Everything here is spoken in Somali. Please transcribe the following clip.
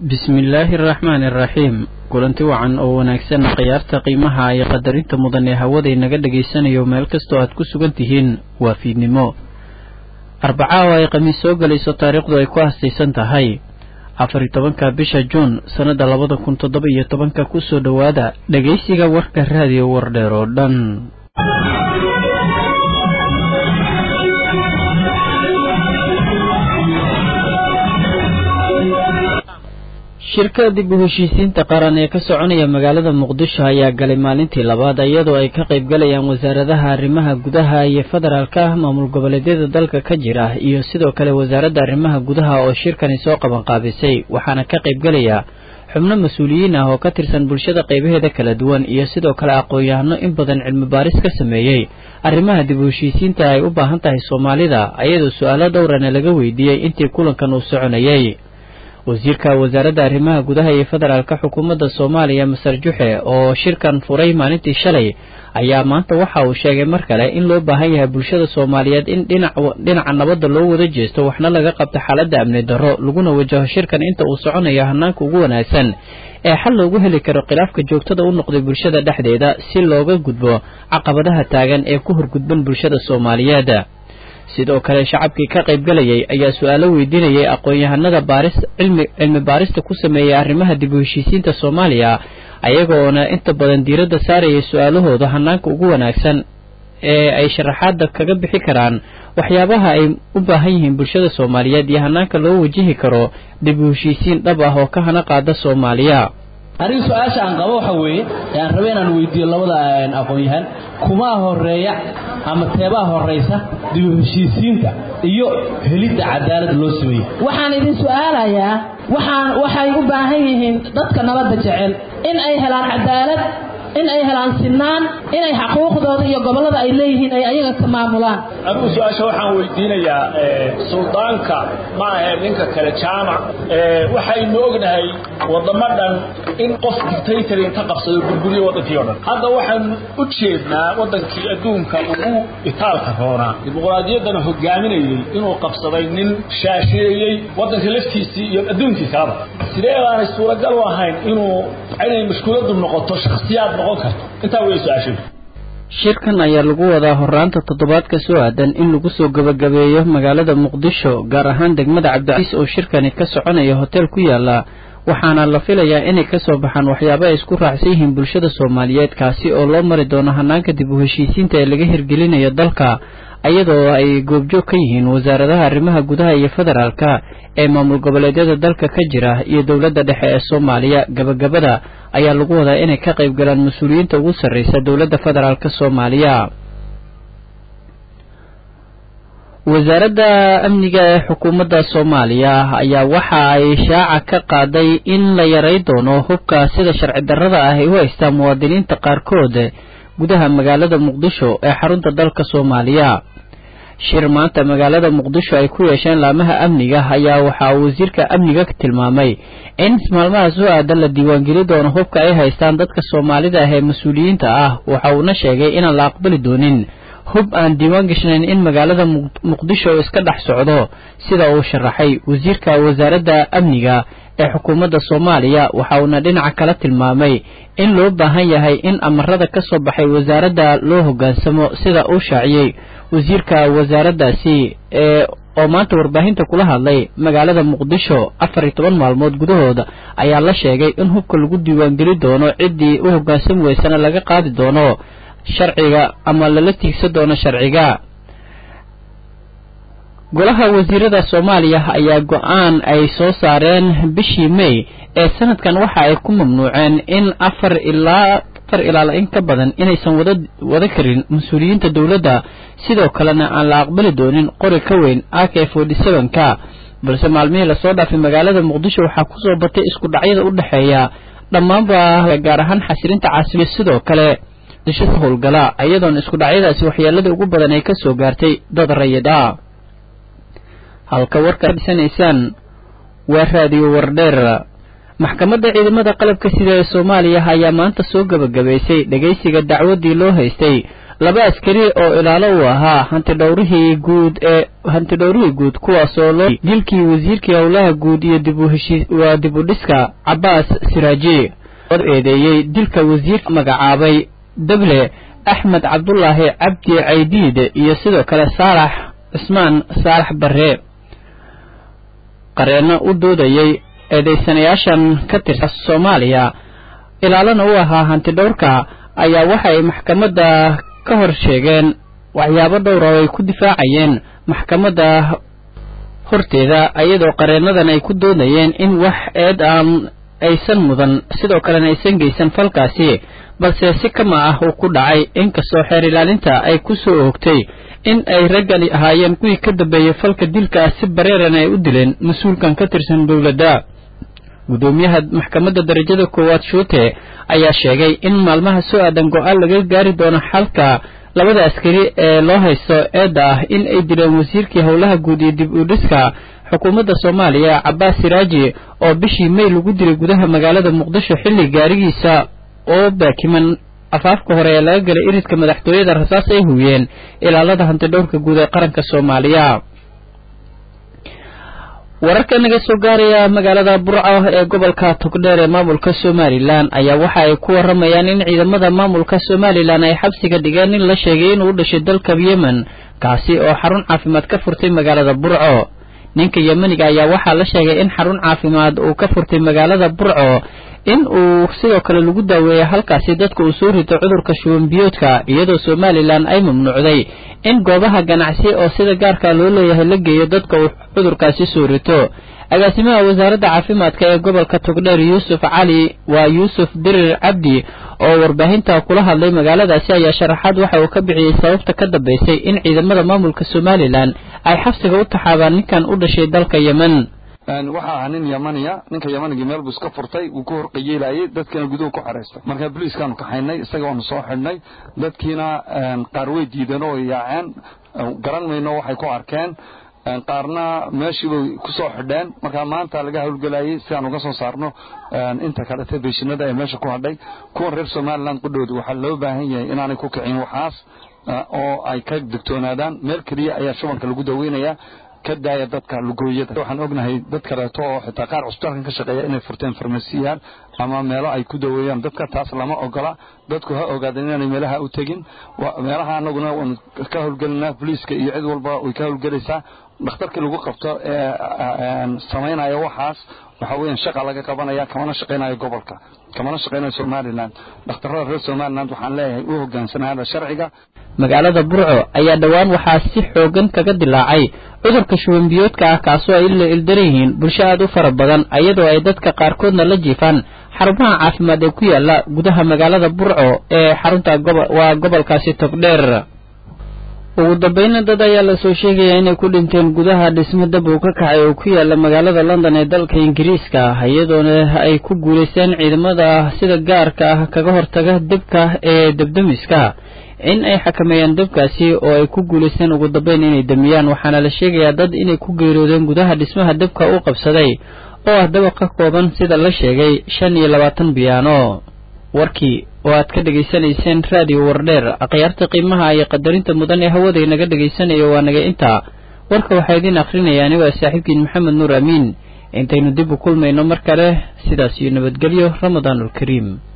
bismillaahi araxmaani araxiim kulanti wacan oo wanaagsan khiyaarta qiimaha iyo qadarinta mudan ee hawada inaga dhegaysanayo meel kastoo aad ku sugan tihiin waa fiidnimo arbaca oo ay khamiis soo gelayso taariikhdu ay ku hastaysan tahay afari tobanka bisha juun sannadda labada kun toddoba iyo tobanka kusoo dhowaada dhegaysiga warka raadiyo wardheer oo dhan shirka dib u heshiisiinta qaran ee ka soconaya magaalada muqdisho ayaa galay maalintii labaad iyadoo ay ka qayb galayaan wasaaradaha arrimaha gudaha iyo federaalka maamul goboleedyada dalka ka jira iyo sidoo kale wasaaradda arrimaha gudaha oo shirkani soo qabanqaabisay waxaana ka qayb galaya xubno mas-uuliyiin ah oo ka tirsan bulshada qaybaheeda kala duwan iyo sidoo kale aqoon-yahano in badan cilmi baaris ka sameeyey arrimaha dib u heshiisiinta ay u baahan tahay soomaalida ayadoo su-aalo dhowrana laga weydiiyey intii kulankan uu soconayay wasiirka wasaaradda arrimaha gudaha iyo federaalka xukuumadda soomaaliya masar juxe oo shirkan furay maalintii shalay ayaa maanta waxa uu sheegay mar kale in loo baahan yahay bulshada soomaaliyeed in dhinaca nabadda loo wada jeesto waxna laga qabto xaaladda amni darro laguna wajaho shirkan inta uu soconayo hanaanka ugu wanaagsan ee xal loogu heli karo khilaafka joogtada u noqday bulshada dhexdeeda si looga gudbo caqabadaha taagan ee ku horgudban bulshada soomaaliyeed sidoo kale shacabkii ka qayb galayay ayaa su-aalo weydiinayay aqoon-yahanada baaris cilmi cilmi baarista ku sameeyay arrimaha dib u heshiisiinta soomaaliya ayagoona inta badan diiradda saarayay su-aalahooda hanaanka ugu wanaagsan ee ay sharaxaada kaga bixi karaan waxyaabaha ay u baahan yihiin bulshada soomaaliyeed iyo hanaanka loo wajihi karo dib u heshiisiin dhab ah oo ka hana qaada soomaaliya aniga su-aasha aan qabo waxa weeye ee aan rabe inaan weydiiyo labada aqoon-yahan kumaa horeeya ama teebaa horaysa dib u heshiisiinta iyo helidda cadaalad loo sameeyey waxaan idin su-aalayaa waxaan waxay u baahan yihiin dadka nabadda jecel in ay helaan cadaalad in ay helaan sinaan inay xaquuqdooda iyo gobollada ay leeyihiin ay ayaga ka maamulaan anigu su-aasha waxaan weydiinayaa suldaanka ma ahe ninka kale jaamac waxaynu ognahay waddamo dhan in qof dictatory inta qabsado burburiyo waddankii o dhan hadda waxaanu u jeednaa waddankii adduunka ugu itaalka roonaa dimuqraadiyaddana hogaaminayey inuu qabsaday nin shaasheeyey waddanka laftiisii iyo adduunkii kalaba sidee baanay suuragal u ahayn inuu inay mashkuuladdu noqoto shakhsiyaad noqon karto intaa wey su-aashadu shirkan ayaa lagu wadaa horaanta toddobaadka soo aadan in lagu soo gebagabeeyo magaalada muqdisho gaar ahaan degmada cabdicaiis oo shirkani ka soconaya hotel ku yaala waxaana la filayaa inay kasoo baxaan waxyaaba ay isku raacsan yihiin bulshada soomaaliyeed kaasi oo loo mari doono hanaanka dib u heshiisiinta ee laga hirgelinayo dalka iyadoo ay goobjoog ka yihiin wasaaradaha arrimaha gudaha iyo federaalka ee maamul goboleedyada dalka ka jira iyo dowladda dhexe ee soomaaliya gabagabada ayaa lagu wadaa inay ka qayb galaan mas-uuliyiinta ugu sarreysa dowladda federaalk soomaaliya wasaaradda amniga ee xukuumadda soomaaliya ayaa waxa ay shaaca ka qaaday in la yaray doono hubka sida sharci darrada ah ay u haystaan muwaadiniinta qaarkood gudaha magaalada muqdisho ee xarunta dalka soomaaliya shir maanta magaalada muqdisho ay ku yeesheen laamaha amniga ayaa waxaa wasiirka amniga tilmaamay in maalmaha soo aadan la diiwaangeli doono hubka ay haystaan dadka soomaalida ah ee mas-uuliyiinta ah waxa uuna sheegay inaan la aqbali doonin hub aan diiwaan gashnayn in magaalada muqdisho iska dhex socdo sida uu sharaxay wasiirka wasaaradda amniga ee xukuumadda soomaaliya waxa uuna dhinaca kala tilmaamay in loo baahan yahay in amarada ka soo baxay wasaaradda loo hoggaansamo sida uu shaaciyey wasiirka wasaaraddaasi ee oo maanta warbaahinta kula hadlay magaalada muqdisho afar iyo toban maalmood gudahooda ayaa la sheegay in hubka lagu diiwaangeli doono ciddii u hoggaansami weysana laga qaadi doono sharciga ama lala tiigsan doono sharciga golaha wasiirada soomaaliya ayaa go-aan ay soo saareen bishii may ee sanadkan waxa ay ku mamnuuceen in afar ilaa afar ilaala in ka badan inaysan wada wada karin mas-uuliyiinta dowladda sidoo kalena aan la aqbali doonin qori ka weyn a k forty seven-ka balse maalmihii lasoo dhaafay magaalada muqdisho waxaa kusoo batay isku dhacyada u dhexeeya dhammaanba gaar ahaan xasilinta caasimadda sidoo kale disho howlgala iyadoona isku dhacyadaasi waxyeelada ugu badan ay ka soo gaartay dad rayid ah halka warka dhisanaysaan waa raadiyo wardheer maxkamadda ciidamada qalabka sida ee soomaaliya ayaa maanta soo gebagabaysay dhegaysiga dacwaddii loo haystay laba askari oo ilaalo uu ahaa hantidhowrihii guud ee hantidhowrihii guud kuwaasoo loo dilkii wasiirkii howlaha guud iyo dib u heshii waa dib u dhiska cabaas siraaji oo eedeeyey dilka wasiirka magacaabay dable axmed cabdulaahi cabdi caydiid iyo sidoo kale saalax cismaan saalax barre qareenno u doodayey eedeysanayaashan ka tirsan soomaaliya ilaalana u ahaa hantidhowrka ayaa waxay maxkamadda ka hor sheegeen waxyaabo dhowra oo ay ku difaacayeen maxkamadda horteeda iyadoo qareennadan ay ku doodayeen in wax eed aan aysan mudan sidoo kalena aysan geysan falkaasi balse si kama ah uu ku dhacay inkastoo xeer ilaalinta ay ku soo oogtay in ay raggani ahaayeen kuwii ka dambeeyey falka dilka si bareeran ay u dileen mas-uulkan ka tirsan dowladda gudoomiyaha maxkamadda darajada koowaad shuute ayaa sheegay in maalmaha soo aadan go-aan laga gaari doono xalka labada askari ee loo haysto eedda ah in ay dileen wasiirkii howlaha guud iyo dib u dhiska xukuumadda soomaaliya cabaas siraaji oo bishii may lagu dilay gudaha magaalada muqdisho xilli gaarigiisa oo baakiman afaafka hore ee laga galay iridka madaxtooyada rasaas ay huwiyeen ilaalada hantidhowrka guud ee qaranka soomaaliya wararka naga soo gaaraya magaalada burco ee gobolka togdheer ee maamulka somalilan ayaa waxa ay ku waramayaan in ciidamada maamulka somalilan ay xabsiga dhigeen in la sheegay inuu u dhashay dalka yemen kaasi oo xarun caafimaad ka furtay magaalada burco ninka yemeniga ayaa waxaa la sheegay in xarun caafimaad uu ka furtay magaalada burco in uu sidoo kale lagu daaweeya halkaasi dadka uu soo rito cudurka shuban biyoodka iyadoo somalilan ay mamnuucday in goobaha ganacsi oo sida gaarka loo leeyahay la geeyo dadka uu cudurkaasi soo rito agaasimaha wasaaradda caafimaadka ee gobolka togdheer yuusuf cali waa yuusuf dirir cabdi oo warbaahinta kula hadlay magaaladaasi ayaa sharaxaad waxa uu ka bixiyey sababta ka dambaysay in ciidamada maamulka somalilan ay xabsiga u taxaabaan ninkan u dhashay dalka yemen waxa ahaa nin yamaniya ninka yamanigii meel buu iska furtay wuu ku horqayeelayay dadkiina guduhu ku xaraystay marka boliiskaanu kaxaynay isaga waanu soo xidhnay dadkiina qaar way diideen oo yaaceen garan mayno waxay ku arkeen qaarna meeshiibay ku soo xidheen marka maanta laga howlgelayay si aan uga soo saarno inta kalete beeshinada ee meesha ku hadhay kuwan reer somalilan qudhooda waxaa loo baahan yahay inaanay ku kicin waxaas oo ay ka digtoonaadaan meel keliya ayaa shubanka lagu daweynayaa ka daaya dadka lugooyada waxaan ognahay dad kaleeto oo xitaa qaar cusbitaalkan ka shaqeeya inay furteen farmasiyaal ama meelo ay ku daweeyaan dadka taas lama ogola dadku ha ogaadeen inaanay meelaha u tegin meelaha anaguna waanu ka howlgelinaa boliiska iyo cid walba way ka howlgelaysaa dhakhtarkii lagu qabto ee samaynaya waxaas waxa weeyaan shaqa laga qabanaya kamana shaqaynayo gobolka kamana shaqaynayo somalilan dhakhtarrada reer somaliland waxaan leeyahay u hogaansanaada sharciga magaalada burco ayaa dhowaan waxaa si xoogan kaga dilaacay cudurka shuban biyoodka ah kaasoo ay la ildaran yihiin bulsho aada u fara badan iyadoo ay dadka qaarkoodna la jiifaan xarumaha caafimaad ee ku yaala gudaha magaalada burco ee xarunta waa gobolkaasi togdheer ugu dambayna dad ayaa lasoo sheegaya inay ku dhinteen gudaha dhismo dab uu ka kacay oo ku yaala magaalada london ee dalka ingiriiska iyadoona ay ku guulaysteen ciidamada sida gaarka ah kaga hortaga debka ee debdemiska in ay xakameeyaan dabkaasi oo ay ku guulaysteen ugu dambeyn inay damiyaan waxaana la sheegayaa dad inay ku geeroodeen gudaha dhismaha dabka u qabsaday oo ah dabaq ka kooban sida la sheegay shan iyo labaatan biyaano warkii oo aad ka dhegaysanayseen raadiyo wardheer akhyaarta qiimaha iyo qadarinta mudan ee hawada inaga dhegaysanayo waa naga intaa warka waxaa idiin akhrinaya anigo saaxiibkiin maxamed nuur amiin intaynu dib u kulmayno mar kale sidaas iyo nabadgelyo ramadaanulkariim